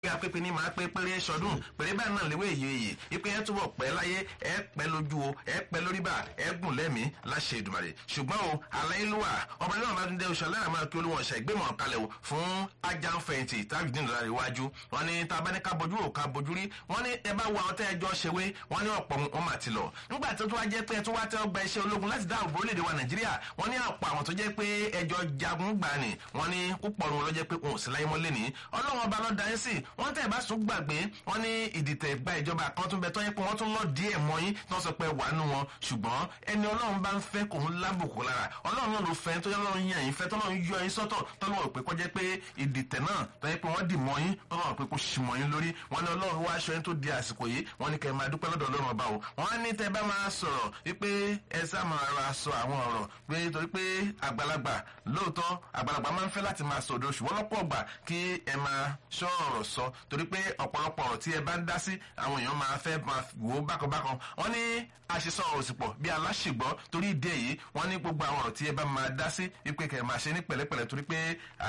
apẹpẹ ní máa pé péré sọdún péré báyìí náà léwé èyí èyí ipe ẹ túbọ̀ pẹ́ láyé ẹ pẹ́ lójú o ẹ pẹ́ lórí bá ẹ gùn lẹ́mìí láṣẹ ìdùmarè ṣùgbọ́n o aláìlúwà ọba níwọ̀n bá dé oṣù aláìlá máa kí olúwọ̀n ṣe ìgbémọ̀ kalẹ̀ o fún ajáǹfẹ̀yìntì tábìdì nílò iwájú wọn ní tá a bá ní ká bojú ò ká bojú rí wọn ní ẹ bá wo àwọn tẹ́ ẹjọ́ ṣèwé wọn ní ọ̀pọ̀ wọn mà ti lọ nígbà tó tó wá jẹ́ pé ẹ tó wá tẹ́ ọgbà iṣẹ́ ológun láti dáàbò bo orílẹ̀-èdè wa nàìjíríà wọn ní ọ̀pọ̀ àwọn tó jẹ́ pé ẹjọ́ jagun gbà ní wọn ní púpọ̀ wọn ló jẹ́ pé wọn ò sí láyé mọ́ lẹ́ni ọlọ́run ọba lọ́ọ́ yín sí wọn tẹ́ ẹ bá sùn gbàgbé wọn ní ìdìtẹ̀ gba ìjọba kan tún bẹ tọ́ yẹ pé wọ́n tún lọ díẹ̀ mọ́ yín tí wọ́n sọ pé wà nù wọn ṣùgbọ́n ẹni ọlọ́run bá ń fẹ́ kò ń lábùkù lára ọlọ́run náà ló fẹ́ tó yẹ ọlọ́run yàn yín fẹ́ tọ́lọ́run yọ yín sọ́tọ̀ tọ́lọ́run pé kọjá pé ìdìtẹ̀ náà tọ́ yẹ pé wọ́n dì mọ́ yín tọ́lọ́run pé kò sì mọ́ yín lórí wọn ní ọlọ́run wá aṣọ yín tó di àsìkò yìí wọn ní kẹ́ ẹ máa dúpẹ́ lọ́dọ̀ ọlọ́run ọba o wọn ní tẹ́ bá máa sọ̀rọ̀ wípé ẹ sá máa ra sọ àwọn ọ̀rọ̀ pé torí pé àgbàlagbà lóòótọ́ àgbàlagbà máa ń fẹ́ láti máa sọ̀dọ̀ ṣùgbọ́n lọ́pọ̀ ọgbà kí ẹ máa ṣọ́ ọ̀rọ̀ sọ torí pé ọ̀pọ̀lọpọ̀ ọ̀rọ̀ tí ẹ bá ń dá sí àwọn èèyàn máa fẹ́ máa wò ó bákanbákan wọ́n ní àṣìṣọ́ ọ̀rọ̀ sì pọ̀ bí aláṣìgbọ́ torí ìdí èyí wọ́n ní gbogbo àwọn ọ̀rọ̀ tí ẹ bá máa dá sí wípé kẹ̀ máa ṣe ní pẹ̀lẹ́pẹ̀lẹ́ torí pé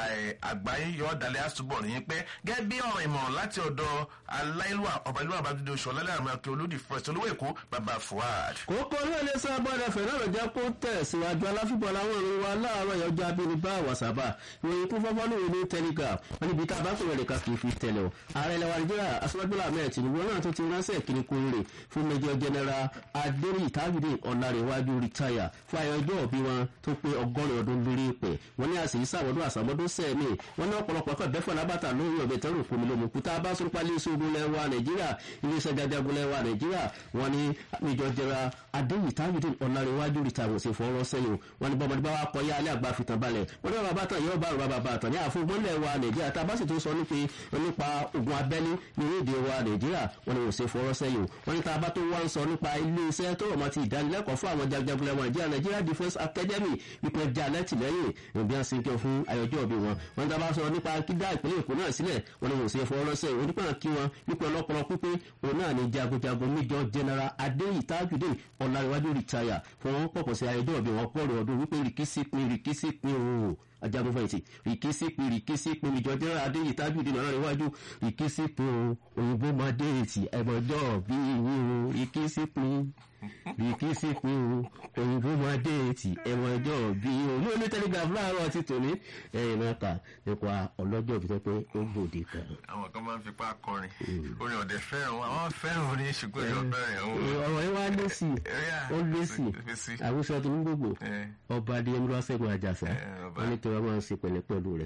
àgbáyé yọ ọ̀dàlẹ̀ àṣùbọ̀ nìyẹn pẹ́ gẹ́gẹ́ bí ọ̀rọ̀ ìmọ̀ràn láti ọ̀dọ̀ aláìlúwà ọ̀bà ìlú àbájáde oṣù ọ̀lẹ́lẹ́ àmì akẹ́ olódì fẹ̀sẹ̀ olówó èkó bàbá fuad. kókó ní ilé sábàdà fẹ̀rẹ̀ jẹ́ kó tẹ̀síwájú aláfíbọ̀ láwọn ìrìn wa láàárọ̀ yọjọ́ abínibá wàsábà ìròyìn kún fọ́fọ́ lóore ní telegraph wọn níbi tá a bá kò rẹ̀ ká kì í fi tẹ̀lé o ààrẹ ilẹ̀ wa nàìjíríà aṣọ́gbọ́lá ahmed tinubu náà tó ti ránṣẹ́ kíní kú rè fún major general adérí tábìlì ọ̀làrẹ̀wájú rìtáyà fún ayọjọ́ òbí wọn tó pé ọgọ́rin ọdún lórí ìpè wọn ní àṣìyí sàwọ́dún àsàmọ́dún sẹ́ẹ̀mì wọn ní ọ̀pọ̀lọpọ̀ ẹ̀kọ́ ìbẹ́fọ̀ lábàtà lórí ọ̀bẹ tẹ́rù fún mi lómi kúta bá sọ́rọ́ pálí iṣẹ́ ogun lẹ́wà nàìjíríà iléeṣẹ́ jajagun lẹ́wà nàìjíríà wọn ní major general adérí tábìlì ọ̀làrẹ̀wájú rìtáyà ṣe fọwọ́ sẹ́yìn wọn ní bọ́mọdé bá wà kọ́ yá alẹ́ àgbà fìtàn balẹ̀ wọn ní bàbá tán yóò bá rọ bàbá tán ní àfọwọ́lẹ̀ wa nàìjíríà tá a bá sì tó sọ nípa ogun abẹ́lé ní orílẹ̀-èdè wa nàìjíríà wọn ni kò ṣe fọwọ́ sẹ́yìn wọn ní tá a bá tó wá ń sọ nípa ilé iṣẹ́ tó rọ̀ mọ́ ti ìdánilẹ́kọ̀ọ́ fún àwọn jagunjagun nàìjíríà nàìjíríà defence academy wípé já lẹ́tìlẹ́yìn ìbí àti ìjọ fún ayọ̀jọ́ òbí wọn wọn tá a bá sọ nípa kídá ìpínlẹ̀ èkó náà sílẹ̀ wọn ni kò ṣe fọwọ́ sẹ́yìn onípa kí wọn wípé ọlọ́pọ̀lọ́ pípé òun náà ni jagunjagun méjọ general adéyí tajudeen ọ̀làríwájú rìtáyà fún wọn pọ̀pọ̀ sí ayọ̀jọ́ òbí wọn pọ̀rọ̀ ọdún wípé rìkísí pin rìkísí pin ooo ajagunfẹ̀yìntì rìkísí pin rìkísí pin ìjọ jẹ́ adéyí tajudeen ọ̀làríwájú rìkísí pin o òyìnbó máa dé ètì ẹ̀mọ̀jọ́ bí ìwé o rìkísí pin rìkísí pin o òyìnbó máa dé ètì ẹ̀mọ̀jọ́ bí o ní oní telegraph láàárọ̀ ti tòní ẹ̀yìn náà kà nípa ọlọ́jọ́ bí pé ó gbòde kan. àwọn kan máa ń fipá kọrin orin ọ̀dẹ fẹ́ràn wọn àwọn fẹ́ràn orin ṣùgbọ́n ìjọ bẹ̀rẹ̀ ọ̀rọ̀ yẹn wá lé sí ó lé sí àwùjọ tó ń gbogbo ọba adé ẹmúlọ sẹ́gun àjàsà wọn ní kí wọ́n máa ń ṣe pẹ̀lẹ́ pẹ̀lú rẹ̀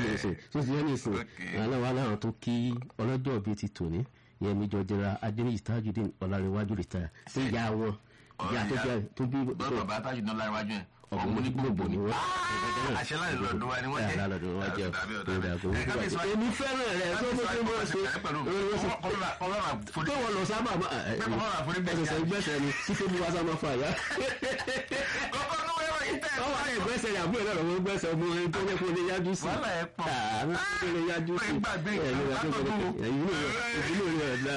sójú ní ìsìn aláwọ̀ aláwọ̀ tó kí ọlọ́jọ́ bíi ti tòní yẹn mi jọ jẹra adéníyì tajudeen ọ̀làrẹ̀wájú rìtáyà tó yà wọn ìyá tó jẹ tó bí. bàbá tajudeen ọ̀làrẹ̀wájú yẹn ọmọ ní gbogbo ni wọn. àṣẹ láì lọ́dún wa ni wọ́n jẹ́ àlá lọ́dún wọn jẹ́ èmi fẹ́ràn rẹ̀ tó mú kí wọ́n ṣe tó wọ́n lọ sábà máa ẹsẹ̀sẹ̀ gbẹ̀sẹ̀ ni títí bí wàá sábà fà yá. ọwọ́ àyè gbẹ̀sẹ̀ ni àbúrò náà lọ́wọ́ gbẹ̀sẹ̀ ọmọ ẹni tó ní kó lè yájú sí. wàhálà ẹ̀ pọ̀ àmì tó lè yájú sí. ìdílé rẹ̀ dá.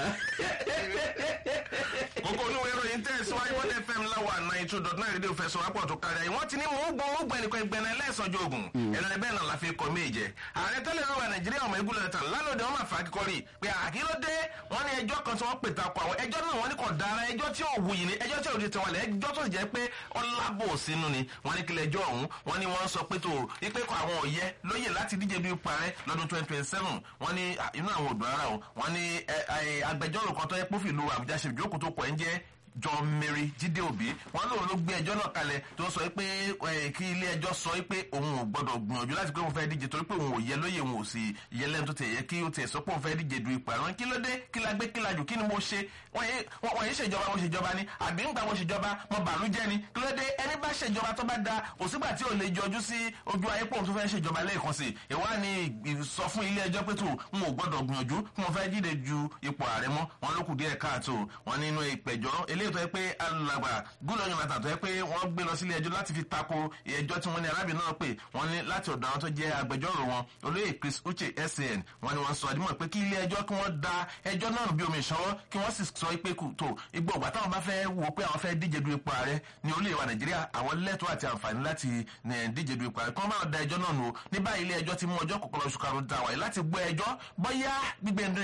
kókó olówó ìròyìn tẹ̀ síwájú wọn fm láwa nine two dot nine rédíò fẹsọ̀ wápọ̀ tó kárí ayé wọ́n ti ní mò ń gbọ́ ó gbẹ̀nìkan ìgbẹ̀nà ẹlẹ́sọ̀jọ́ ogun ẹ̀rọ ẹ̀bẹ̀ náà la fi kọ́ méje ààrẹ tẹ́lẹ̀ rẹ̀ wà nàìjíríà ọmọ igun lẹ́tà lálọ́dẹ wọn máa fà á kíkọ́rì pé àkílódé wọn ní ẹjọ́ kan tí wọ́n pè takò àwọn ẹjọ́ náà wọ́n ní kò dára ẹjọ́ tí ò wuyì ni ẹjọ́ tí ò di tẹ̀wọ̀lẹ̀ ẹjọ́ tó jẹ́ pé ọlábò sínú ni wọ́n ní kílẹ̀ ẹjọ́ ọ̀hún wọ́n ní wọ́n sọ pé tó ipe kọ àwọn òye lóye láti díje bí parẹ́ lọ́dún twenty twenty seven wọ́n ní inú àwọn òdò ara o wọ́n ní agbẹjọ́rò kan tó yẹ pófì lu àbújá ṣe ìjókòó tó pọ̀ ẹ́ ń jẹ́ john mary jíde òbí wọn lòun ló gbé ẹjọ́ náà kalẹ̀ tó sọ pé kí ilé ẹjọ́ sọ pé òun ò gbọ́dọ̀ gbìyànjú láti pé òun fẹ́ díje torí pé òun ò yẹ lóye òun ò sì yẹ lẹ́nu tó tẹ̀ yẹ kí ó tẹ̀ sọ pé òun fẹ́ díje du ipò àrùn kí ló dé kí la gbé kí la jù kí ni mo ṣe wọ́n yé ṣèjọba mo ṣèjọba ni àbí ń gbà mo ṣèjọba mo bàlú jẹ́ ni kí ló dé ẹni bá ṣèjọba tó bá da òsígbà tí ò lè jọjú sí ojú ayé pòun tó fẹ́ ṣèjọba lẹ́ẹ̀kan sí ìwá ni sọ fún ilé ẹjọ́ pé tó n ò gbọ́dọ̀ gbìyànjú kí mo fẹ́ díje ju ipò ààrẹ mọ́ wọn ló kù díẹ̀ káàtó wọn nínú ìpẹ̀jọ́ elé ilé ìtọ́ yẹ pé alàgbà gúnlọ́ yọ̀nàtà tó yẹ pé wọ́n gbé lọ sílé ẹjọ́ láti fi tako ẹjọ́ tí wọ́n ní arábìnrin náà pè wọ́n ní láti ọ̀dọ̀ àwọn tó jẹ́ agbẹjọ́rò wọn olóyè chris uche san wọ́n ní wọ́n sọ àdìmọ̀ pé kí ilé ẹjọ́ kí wọ́n da ẹjọ́ náà bí omi ìṣọwọ́ kí wọ́n sì sọ pé kù tó igbó ọ̀gbà táwọn bá fẹ́ wò pé àwọn fẹ́ díje du ipò ààrẹ ní orílẹ̀ wa nàìjíríà àwọn lẹ́tọ̀ọ́ àti àǹfààní láti díje du ipò ààrẹ kí wọ́n máa da ẹjọ́ náà nù ní báyìí ilé ẹjọ́ ti mú ọjọ́ kọ̀ọ̀kan oṣù karùn-ún ta wáyé láti gbọ́ ẹjọ́ bóyá gbígbé